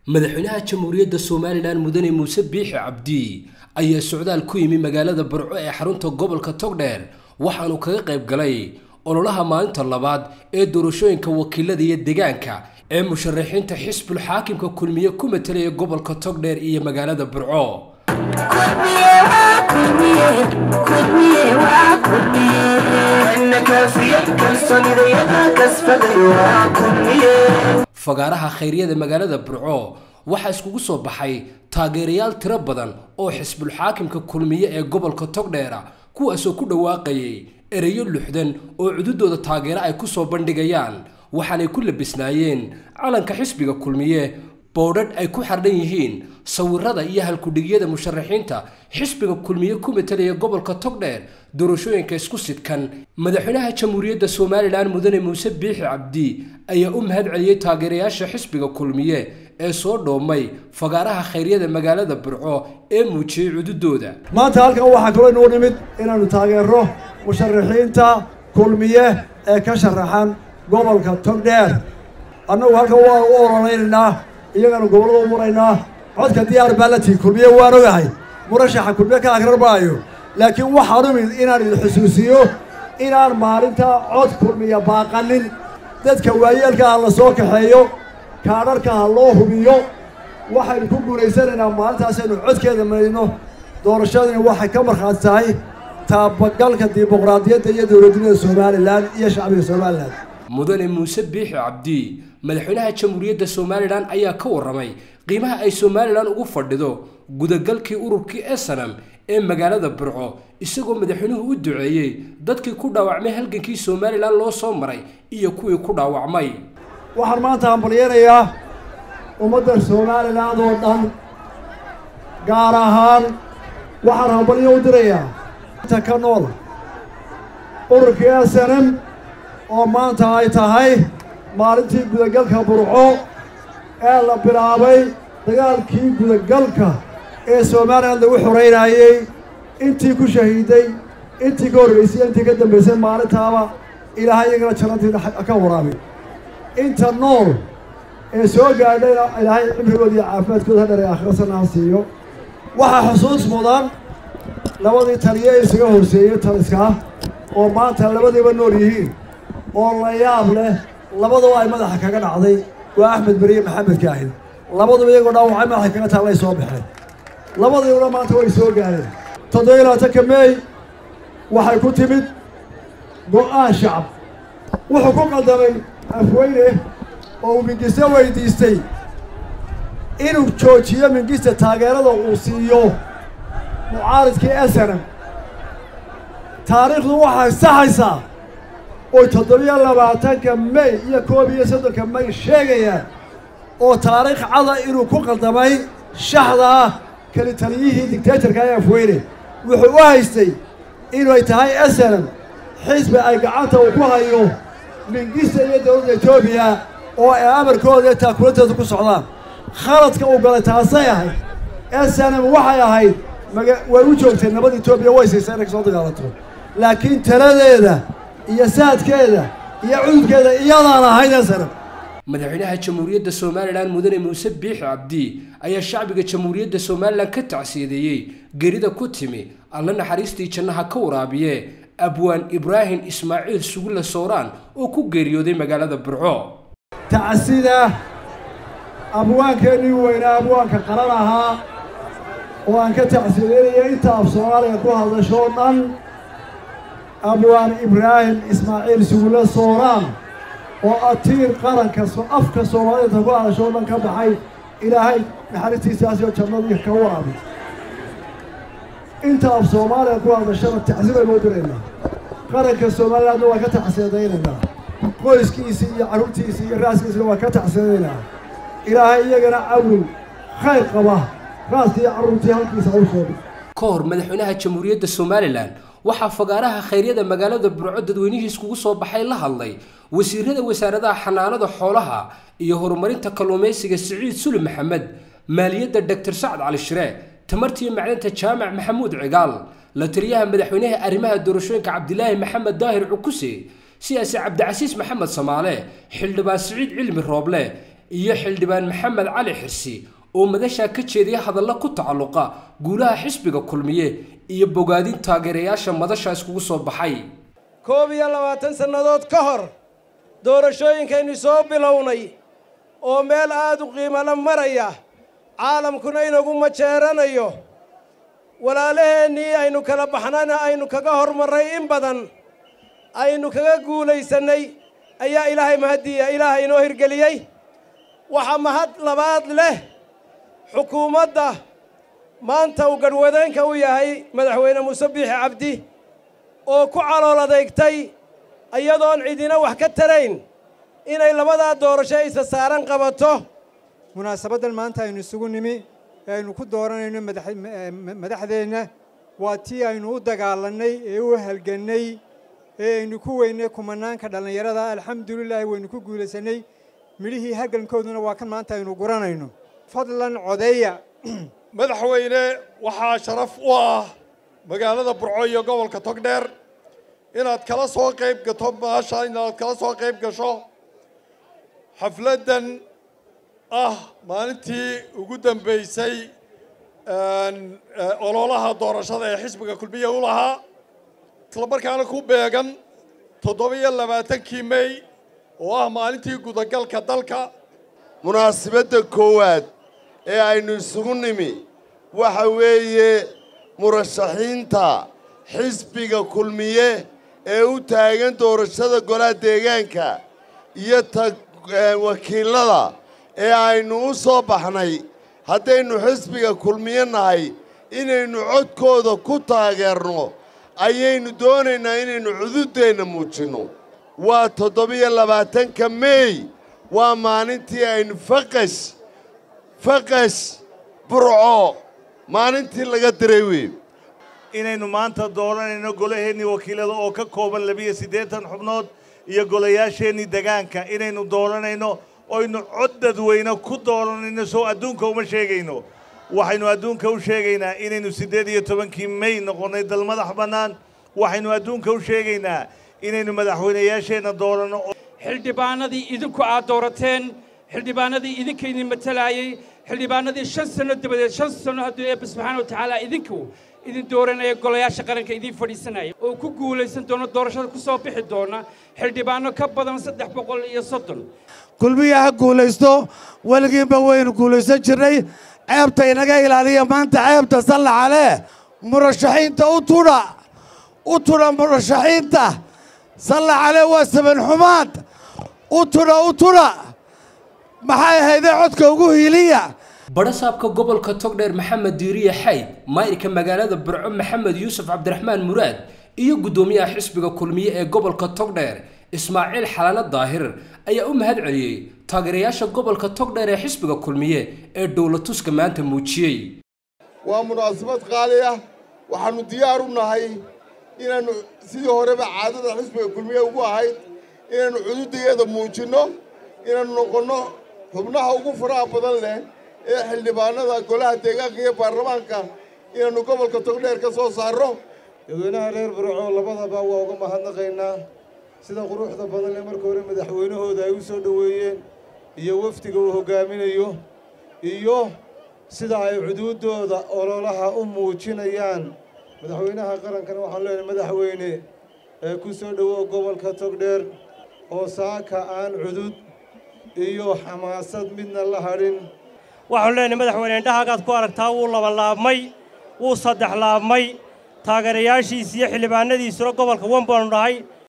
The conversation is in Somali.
madaxweynaha jamhuuriyadda somalilan mudane muuse biixi cabdi ayaa socdaal ku yimi magaalada burco ee xarunta gobolka togdheer waxaanu kaga qayb galay ololaha maalinta labaad ee doorashooyinka wakiilada iyo deegaanka ee musharaxiinta xisbul xaakimka kulmiye ku matalaya gobolka togdheer iyo magaalada burco fagaaraha khayryada magaalada burco waxaa iskugu soo baxay taageerayaal tiro badan oo xisbul xaakimka kulmiye ee gobolka togdheera kuwaasoo ku dhawaaqayay ereyo luxdan oo cududooda taageero ay ku soo bandhigayaan waxaanay ku labisnaayeen calanka xisbiga kulmiye boodhadh ay ku xardhan yihiin sawirada iyo halkudhigyada musharaxiinta xisbiga kulmiye ku matalaya gobolka togdheer doorashooyinka isku sidkan madaxweynaha jamhuuriyadda somalilan mudane muuse biixi cabdi ayaa u mahad celiyey taageerayaasha xisbiga kulmiye ee soo dhoomay fagaaraha khayryada magaalada burco ee muujiyey cududooda maanta halkan waxaa kaloo inuu nimid inaannu taageerno musharaxiinta kulmiye ee ka sharaxan gobolka togdheer annagu halkan waa u ololeynaynaa iyagana gobollada u muraynaa codka diyaar baa la tihi kulmiye waan ogahay murashaxa kulmiye ka akrar maayo laakiin waxaan umid inaan idin xusuusiyo inaan maalinta cod kulmiya baaqanin dadka waayeelka ha la soo kaxeeyo kaadharka ha loo hubiyo waxaynu ku guulaysanaynaa maalintaasaynu codkeeda maydno doorashadani waxay ka markhaati tahay taabagalka dimuqraadiyadda iyo dowladnimada somalilan iyo shacbiga somalilan mudane muuse biixi cabdi madaxweynaha jamhuuriyadda somalilan ayaa ka warramay qiimaha ay somalilan ugu fadhido gudagalkii ururkii esanam ee magaalada burco isagoo madaxweynuhu u duceeyey dadkii ku dhaawacmay halgankii somalilan loo soo maray iyo kuwii ku dhaawacmay waxaan maanta hambalyeynayaa ummadda somalilan oo dhan gaar ahaan waxaan hambalyo u dirayaa inta ka nool ururkii esanam oo maanta ay tahay maalintii gudagalka burco ee la bilaabay dagaalkii gudagalka ee somalilan lagu xoreynayey intii ku shahiiday intii ka horreysay intii ka dambaysay maalintaaba ilaahay iyagana jannantiina ka waraabi inta nool ee soo gaadhayna ilaahay cimrigooda iyo caafimaadkooda ha dheray aakhira sanna ha siiyo waxaa xusuus mudan labadii taliye ee isaga horseeyey taliskaa oo maanta labadiiba nool yihiin oo la yaab leh labaduba ay madaxa kaga dhacday waa axmed beriye maxamed kaahid labaduba iyagoo dhaawacay madaxa kaga taallay soo baxeen labadiibuna maanta way soo gaareen toddobiyo labaatanka meey waxay ku timid go-aan shacab wuxuu ku qaldamay afweyne oo uu mingiste weydiistay inuu joojiyo mingiste taageerada uu siiyo mucaaridkii esanam taariikhdu waxay saxaysaa oy toddobiyo labaatanka may iyo koob iyo soddonka may sheegayaan oo taariikh cada inuu ku qaldamay shaxdaa keli taliyihii dictatorka ee afweyne wuxuu u haystay inay tahay esanam xisbi ay gacanta uu ku hayo mingista iyo dowladda etoobiya oo ay amarkooda iyo taakulanteedu ku socdaan khaladka uu galay taasay ahayd esanam waxay ahayd maga way u joogtay nabad etoobiya way siisay inay kasoo dagaalanto laakiin taladeeda iyo saadkeeda iyo cududkeeda iyadaan ahayd esanam madaxweynaha jamhuuriyadda somalilan mudane muuse biixi cabdi ayaa shacbiga jamhuuriyadda somalilan ka tacsiyadeeyey gerida ku timi alla naxariistii jannaha ka waraabiye abwaan ibraahim ismaaciil sugulle sooraan oo ku geeriyooday magaalada burco tacsida abwaankeenii weynaa abwaanka qaran ahaa oo aan ka tacsiyadeynaya inta af soomaaliga ku hadashoo dhan abwaan ibraahim ismaaciil sugulle sooraan oo atiir qaranka afka soomaalida ku hadashoo dhan ka baxay ilaahay naxariistiisaasoo jannadii ka waraabi inta af soomaaliga ku hadashana tacsibaynu u diraynaa qaranka somalilandna waa ka tacsiyadaynaynaa qoyskiisii iyo carruurtiisii iyo raaskiisina waa ka tacsiyadaynaa ilaahay iyagana cawil khayr qaba raaskii iyo carruurtii halkiisa hawshooda ka hor madaxweynaha jamhuuriyadda somalilan waxaa fagaaraha khayryada magaalada burco dadweynihii iskugu soo baxay la hadlay wasiirada wasaaradaha xanaanada xoolaha iyo horumarinta kalluumaysiga siciid suli maxamed maaliyadda doctor sacad cali shire tamartiiyo macdanta jaamac maxamuud cigaal la taliyaha madaxweynaha arrimaha doorashooyinka cabdilaahi maxamed daahir cukuse siyaasi cabdicasiis maxamed samaale xildhibaan siciid cilmi rooble iyo xildhibaan maxamed cali xirsi oo madashaa ka jeediya hadalla ku tacalluqa guulaha xisbiga kulmiye iyo bogaadin taageerayaasha madasha iskugu soo baxay koob iyo labaatan sannadood ka hor doorashooyinkaynu soo bilownay oo meel aada u qiimala maraya caalamkuna inagu majeeranayo walaalaheennii aynu kala baxnayna aynu kaga hormarray in badan aynu kaga guulaysannay ayaa ilaahay mahaddiiya ilaahay inoo hirgeliyey waxaa mahad labaad leh xukuumadda maanta uu garhwadeenka u yahay madaxweyne muuse biixi cabdi oo ku calool adeegtay iyadoon cidina wax ka tarayn inay labadaa doorasho isa saaran qabato munaasabaddan maanta aynu isugu nimi ee aynu ku dooranayno madaxdeenna waa tii aynu u dagaalannay ee u halgannay ee aynu ku weynay kumanaanka dhallinyarada alxamdulilaahi waynu ku guulaysannay midhihii halgankooduna waa kan maanta aynu guranayno fadlan codeeya madaxweyne waxaa sharaf u ah magaalada burco iyo gobolka togdheer inaad kala soo qayb gato maasha inaad kala soo qayb gasho xafladdan ah maalintii ugu dambaysay ololaha doorashada ee xisbiga kulmiye u lahaa isla markaana ku beegan toddoba-iyo labaatankii mey oo ah maalintii gudagalka dalka munaasabadda koowaad ee aynu isugu nimi waxa weeye murashaxiinta xisbiga kulmiye ee u taagan doorashada golaha deegaanka iyo ta wakiilada ee aynu u soo baxnay haddaynu xisbiga kulmiye nahay inaynu codkooda ku taageerno ayaynu doonaynaa inaynu cududeenna muujinno waa toddobiyo labaatanka meey waa maalintii aynu faqash faqash burco maalintii laga diray wey inaynu maanta dooranayno golaheennii wakiilada oo ka kooban labiyo siddeetan xubnood iyo golayaasheennii degaanka inaynu dooranayno oynu cod dadweyne ku dooranayno soo adduunka uma sheegayno waxaynu adduunka u sheegaynaa inaynu siddeed iyo tobankii mey noqonnay dal madax bannaan waxaynu adduunka u sheegaynaa inaynu madaxweynayaasheenna dooranno xildhibaanadii idinku aad doorateen xildhibaanadii idinka idin matalaayey xildhibaanadii shan sanno dabadeed shan sanno hadduu eebba subxaana wa tacaala idinku idin dooranaya golayaasha qaranka idiin fadhiisanaya oo ku guulaysan doona doorashada ku soo bixi doona xildhibaano ka badan saddex boqol iyo soddon kulmiya ha guulaysto weligiinba waynu guulaysan jirnay ceebta inaga ilaaliya maanta ceebta sallaxaleh murashaxiinta u tudha u tudha murashaxiinta sallaxaleh waa saban xumaad u tudha u tudha maxay ahaydee codka ugu hiiliya badhasaabka gobolka togdheer maxamed diiriye xayd maayirka magaalada burco maxamed yuusuf cabdiraxmaan muraad iyo guddoomiyaha xisbiga kulmiye ee gobolka togdheer ismaaciil xalaalo daahir ayaa u mahad celiyey taageerayaasha gobolka togdheer ee xisbiga kulmiye ee dowlatuska maanta muujiyey waa munaasabad qaali ah waxaannu diyaar u nahay inaannu sidii horeba caadada xisbiga kulmiye ugu ahayd inaannu cududayeeda muujinno inaannu noqonno xubnaha ugu faraha badan leh ee xildhibaanada golaha deegaanka iyo baarlamaanka inaannu gobolka togdheer ka soo saarro dadweynaha reer burco labadaba waa uga mahadnaqaynaa sida quruxda badan ee marka hore madaxweynahooda ay u soo dhoweeyeen iyo wafdiga uu hoggaaminayo iyo sida ay cuduuddooda ololaha u muujinayaan madaxweynaha qarankana waxaan leenahay madaxweyne ee ku soo dhowow gobolka togdheer oo saaka aan cudud iyo xamaasad midna la hadhin waxaanu leenahay madaxweyne indhahaagaad ku aragtaa wuu labalaabmay wuu saddex laabmay taageerayaashiis iyo xildhibaanadiisuna gobolka wan baanu dhahay